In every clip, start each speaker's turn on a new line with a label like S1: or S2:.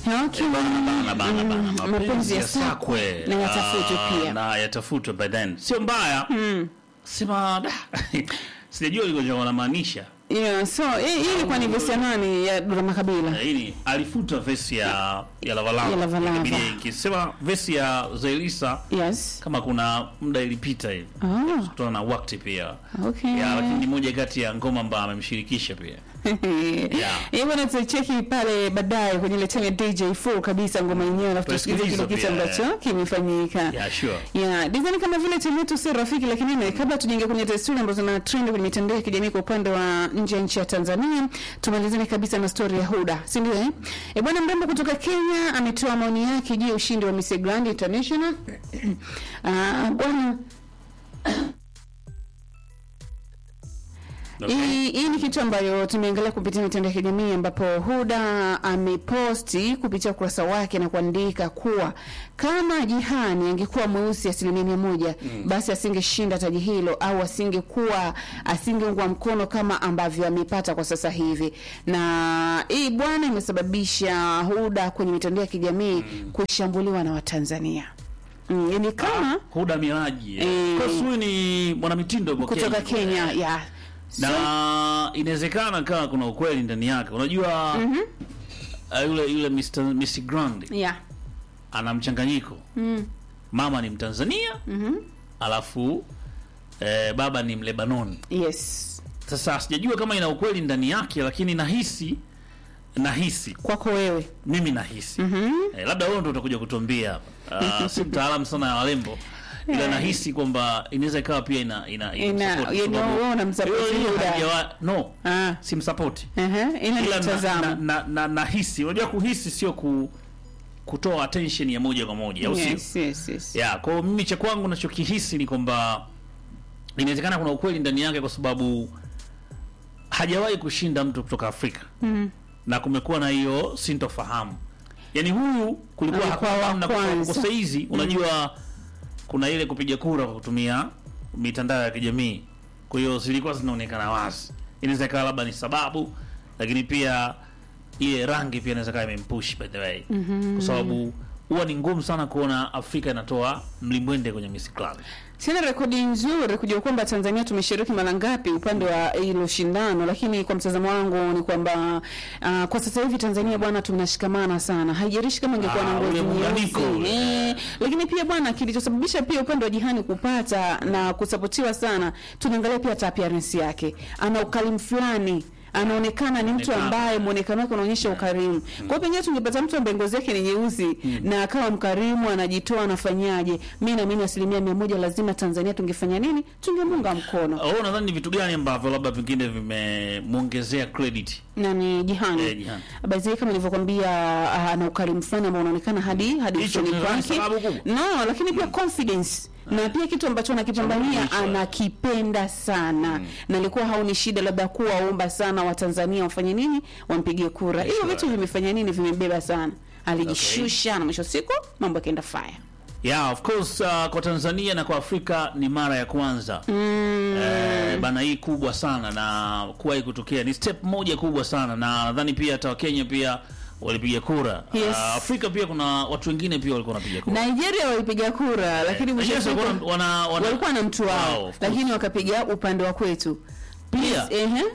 S1: Okay.
S2: bana bana bana
S1: Mm,
S2: mapenzi yasakwe
S1: na yatafutwe
S2: Ah,
S1: pia.
S2: na yatafutwe by then sio mbaya sema da, sijajua liko wanamaanisha
S1: Yeah, so hii hii ilikuwa ni vesi ya nani ya Dula Makabila.
S2: lakini alifuta vesi ya ya lavalava
S1: Ya Lavalava.
S2: Ikabidi ikisema vesi ya Zailisa
S1: Yes.
S2: kama kuna muda ilipita hivi
S1: Ah,
S2: kutokana na wakati pia
S1: okay.
S2: ya lakini ni moja kati ya ngoma ambayo amemshirikisha pia
S1: Hii bwana tutacheki pale baadaye kwenye ile time ya DJ full kabisa ngoma yenyewe alafu tusikilize kile
S2: Tusikilize
S1: kitu
S2: pia,
S1: ambacho kimefanyika.
S2: yeah sure
S1: Yeah, design kama vile timu yetu si rafiki lakini ne, kabla tujaingia kwenye desturi ambazo zina trend kwenye mitandao ya kijamii kwa upande wa nje ya nchi ya Tanzania, tumalizane kabisa na story ya Huda, si ndio eh? E bwana mrembo kutoka Kenya ametoa maoni yake juu ya ushindi wa Miss Grand International. Ah, bwana
S2: okay.
S1: Hii hii ni kitu ambayo tumeangalia kupitia mitandao ya kijamii ambapo Huda ameposti kupitia ukurasa wake na kuandika kuwa kama Jihani angekuwa mweusi asilimia mia moja basi asingeshinda taji hilo au asingekuwa asingeungwa mkono kama ambavyo amepata kwa sasa hivi. Na hii bwana imesababisha Huda kwenye mitandao ya kijamii kushambuliwa na Watanzania. Mm, yani kama
S2: Huda Miraji
S1: Eh.
S2: of course huyu ni mwanamitindo kwa
S1: kutoka Kenya, ya
S2: na inawezekana kama kuna ukweli ndani yake unajua uh, yule yule Mr. Miss Grand
S1: ya
S2: ana mchanganyiko
S1: mm.
S2: mama ni Mtanzania
S1: mhm.
S2: alafu eh, baba ni Mlebanon
S1: Yes.
S2: sasa sijajua kama ina ukweli ndani yake lakini nahisi nahisi
S1: Kwako wewe.
S2: mimi nahisi
S1: Mhm.
S2: eh, labda wewe ndo utakuja kutuambia hapa uh, si mtaalamu sana ya walembo ila nahisi kwamba inaweza ikawa pia ina ina,
S1: Ina-
S2: support,
S1: you
S2: kwa
S1: know,
S2: sababu-
S1: wewe unamsupport
S2: Yeye
S1: Huda.
S2: hajawa- no
S1: Ah.
S2: simsapoti
S1: Aha, ina
S2: ila na,
S1: mtazamo.
S2: na, na, na, nahisi unajua kuhisi sio ku, kutoa attention ya moja kwa moja au sio
S1: Yes, yes, yes.
S2: ya kwa hiyo mimi cha kwangu nachokihisi ni kwamba inawezekana kuna ukweli ndani yake kwa sababu hajawahi kushinda mtu kutoka Afrika
S1: Mhm.
S2: na kumekuwa na hiyo sintofahamu yaani huyu kulikuwa
S1: Alikuwa
S2: hakuna
S1: wa
S2: namna kwa
S1: kwanza.
S2: kwa saizi unajua kuna ile kupiga kura kwa kutumia mitandao ya kijamii kwa hiyo zilikuwa zinaonekana wazi inaweza ikawa labda ni sababu lakini pia ile rangi pia inaweza ikawa imempush by the way kwa sababu huwa ni ngumu sana kuona Afrika inatoa mlimbwende kwenye Miss Grand
S1: Sina rekodi nzuri kujua kwamba Tanzania tumeshiriki mara ngapi upande wa hilo shindano, lakini kwa mtazamo wangu ni kwamba uh, kwa sasa hivi Tanzania bwana, tunashikamana sana. Haijalishi kama ingekuwa na
S2: Ah,
S1: ngozi
S2: ule muunganiko
S1: nyeusi
S2: ule.
S1: eh, lakini pia bwana, kilichosababisha pia upande wa Jihani kupata na kusapotiwa sana, tunaangalia pia hata appearance yake, ana ukalimu fulani anaonekana ni mtu
S2: Anaonekana.
S1: ambaye muonekano wake unaonyesha ukarimu. Kwa hiyo pengine tungepata mtu ambaye ngozi yake ni nyeusi na akawa mkarimu, anajitoa, anafanyaje, mi naamini asilimia mia moja lazima Tanzania tungefanya nini? Tungemunga mkono
S2: au nadhani ni vitu gani ambavyo labda pengine vimemwongezea credit
S1: na ni Jihani
S2: Eh, Jihani.
S1: basi kama nilivyokwambia, ah, ana ukarimu fulani ambao unaonekana hadi hadi
S2: Hicho
S1: usoni
S2: kinaweza
S1: kwake,
S2: sababu kubwa.
S1: no, lakini pia confidence na pia kitu ambacho anakipambania
S2: Cha mwisho.
S1: anakipenda sana na alikuwa haoni shida labda kuwaomba sana Watanzania wafanye nini, wampigie kura. Hivyo
S2: Sure.
S1: vitu vimefanya nini, vimebeba sana, alijishusha na mwisho wa siku mambo yakaenda fire.
S2: Yeah, of course uh, kwa Tanzania na kwa Afrika ni mara ya kwanza mm. eh, bana hii kubwa sana na kuwahi kutokea ni step moja kubwa sana na nadhani pia hata Wakenya pia walipiga kura
S1: Yes.
S2: uh, Afrika pia kuna watu wengine pia walikuwa wanapiga kura
S1: Nigeria walipiga kura lakini mwisho wa
S2: Yes,
S1: siku
S2: walikuwa wana- wana-
S1: walikuwa na mtu
S2: Wow,
S1: wao
S2: of course.
S1: lakini wakapiga upande wa kwetu
S2: Pia.
S1: ehe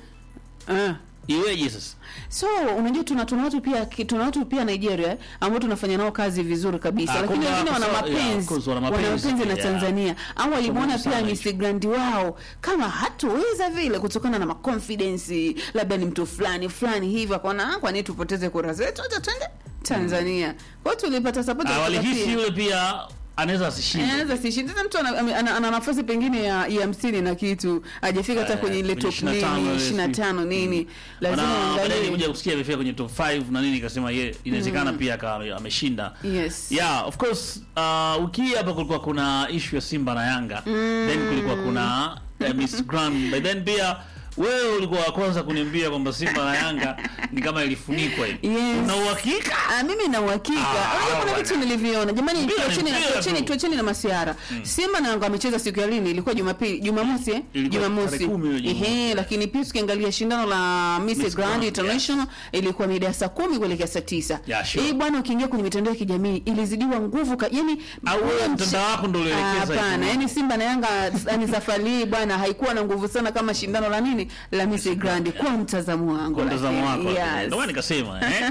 S1: ah
S2: iweje sasa
S1: so unajua tuna tuna watu pia tuna watu pia Nigeria eh, ambao tunafanya nao kazi vizuri kabisa
S2: Ah,
S1: lakini
S2: kuna-
S1: wengine wana
S2: kwa sababu- yeah, of
S1: mapenzi
S2: course, wana
S1: wana
S2: mapenzi,
S1: mapenzi na
S2: yeah.
S1: Tanzania au walimwona
S2: Sababu
S1: pia
S2: sana
S1: Miss Grand wao kama hatuweza vile kutokana na maconfidence labda ni mtu fulani fulani hivi akaona "Ah, kwa nini tupoteze kura zetu acha twende Tanzania kwa hiyo tulipata support
S2: Ah,
S1: kutoka
S2: walihisi
S1: pia.
S2: yule pia anaweza asishinde
S1: anaweza sishinde tena mtu ana, ana, ana nafasi pengine ya ya hamsini na kitu hajafika hata
S2: Eh,
S1: kwenye ile top
S2: 25
S1: nini
S2: ile
S1: ishirini na tano nini lazima
S2: Maana baadaye
S1: uangalie
S2: nilikuja kusikia amefika kwenye top 5 na nini ikasema ye inawezekana pia akawa ameshinda
S1: yes
S2: yeah of course uh, wiki hii hapa kulikuwa kuna issue ya Simba na Yanga then kulikuwa kuna uh, Miss Grand but then pia wewe ulikuwa wa kwanza kuniambia kwamba Simba na Yanga ni kama ilifunikwa hivi.
S1: Yes.
S2: Una uhakika?
S1: Ah, mimi na uhakika.
S2: Ah,
S1: Unajua kuna
S2: bwana.
S1: vitu nilivyoona. Jamani
S2: Mpira ni
S1: tuacheni na
S2: mpira
S1: tuacheni
S2: tu.
S1: tuacheni na masiara. Simba na Yanga wamecheza siku ya lini? Ilikuwa Jumapili, Jumamosi eh?
S2: Ilikuwa
S1: Jumamosi.
S2: tarehe kumi hiyo Jumamosi.
S1: Ehe, lakini pia tukiangalia shindano la Miss
S2: Miss
S1: Grand
S2: Grand,
S1: International ilikuwa mida ya saa 10 kuelekea saa 9.
S2: Yeah, sure.
S1: Hii bwana ukiingia kwenye mitandao ya kijamii ilizidiwa nguvu ka, yani
S2: Au wewe
S1: ule mche-
S2: mtandao wako ndio ulielekeza
S1: Ah,
S2: hizo
S1: Hapana,
S2: mambo?
S1: yani Simba na Yanga yani safari hii bwana haikuwa na nguvu sana kama shindano la nini la Miss Grand kwa mtazamo wangu.
S2: Kwa mtazamo wako.
S1: lakini,
S2: Ndio
S1: Yes.
S2: maana nikasema eh.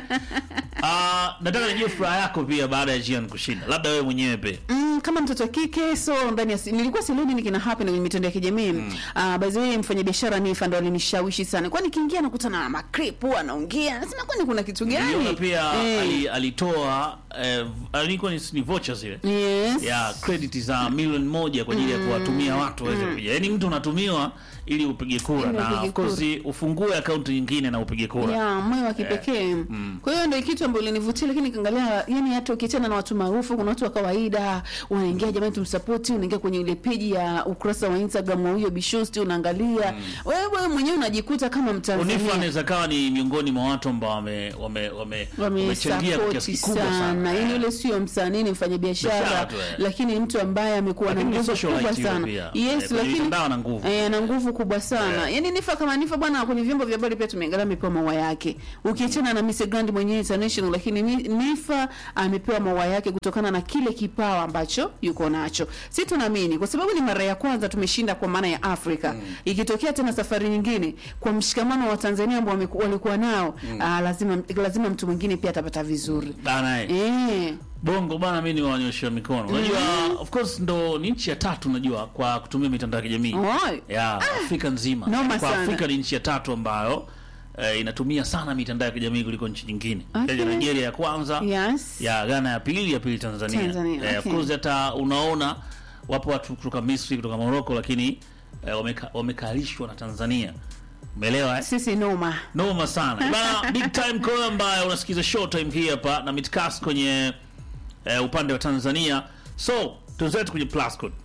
S2: Ah, nataka nijue furaha yako pia baada ya Gian kushinda. Labda wewe mwenyewe pia.
S1: Mm, kama mtoto wa kike so ndani ya si- nilikuwa sielewi nini kina happen kwenye mitandao ya kijamii mm. uh, by the way mfanyabiashara Nifa ndo alinishawishi sana kwani kiingia nakutana na makrip huwa anaongea nasema kwani kuna kitu
S2: Niliona
S1: gani
S2: pia
S1: Eh,
S2: ali, alitoa eh, alikuwa ni, ni vouchers zile.
S1: yes
S2: ya credit za milioni moja kwa ajili ya kuwatumia watu waweze kupiga. Yaani mtu unatumiwa ili upige kura
S1: Ili
S2: na
S1: upige
S2: of course ufungue akaunti nyingine na upige kura.
S1: ya moyo wa kipekee kwa hiyo ndio kitu ambacho ilinivutia lakini kaangalia yani hata ukiachana na watu maarufu kuna watu wa kawaida unaingia jamani tumsupport unaingia kwenye ile page ya ukurasa wa Instagram wa huyo Bishosti unaangalia wewe mwenyewe unajikuta kama
S2: Unifa
S1: Mtanzania
S2: anaweza kawa ni miongoni mwa watu ambao wame wame wame wamechangia kwa kiasi
S1: wamesapoti
S2: kikubwa
S1: sana
S2: sana.
S1: yani
S2: Eh.
S1: yule sio msanii ni mfanyabiashara
S2: Biashara tu, eh.
S1: lakini mtu ambaye amekuwa na
S2: Lakini ni
S1: nguvu
S2: socialite
S1: kubwa
S2: yule
S1: sana
S2: pia.
S1: yes
S2: Eh, kwenye
S1: lakini
S2: mitandao ana nguvu.
S1: eh, ana nguvu kubwa sana yani nifa kama nifa bwana kwenye vyombo vya habari pia tumeangalia amepewa maua yake ukiachana na Miss Grand mwenyewe international lakini ni- nifa amepewa maua yake kutokana na kile kipawa ambacho yuko nacho si tunaamini kwa sababu ni mara ya kwanza tumeshinda kwa maana ya Afrika ikitokea tena safari nyingine kwa mshikamano wa Tanzania ambao wameku- walikuwa nao ah, lazima lazima mtu mwingine pia atapata vizuri
S2: Bana eh.
S1: eh
S2: Bongo bana, mimi niwaonyesha mikono. Unajua of course ndo ni nchi ya tatu unajua kwa kutumia mitandao ya kijamii.
S1: Oi.
S2: ya Afrika nzima.
S1: noma
S2: kwa
S1: sana.
S2: Afrika ni nchi ya tatu ambayo eh, inatumia sana mitandao ya kijamii kuliko nchi nyingine.
S1: Okay.
S2: Kenya, Nigeria ya kwanza,
S1: yes
S2: ya Ghana ya pili, ya pili Tanzania.
S1: Tanzania,
S2: Eh, of
S1: okay.
S2: course hata unaona wapo watu kutoka Misri, kutoka Morocco lakini eh, wameka, wamekalishwa na Tanzania. Umeelewa eh?
S1: sisi noma
S2: Noma sana. Bana big time call ambayo unasikiza show time hii hapa na mitcast kwenye eh, upande wa Tanzania. So, tuzetu kwenye plus code.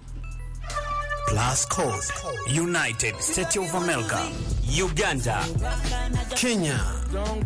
S3: Plus Code. United States of America. Uganda. Kenya.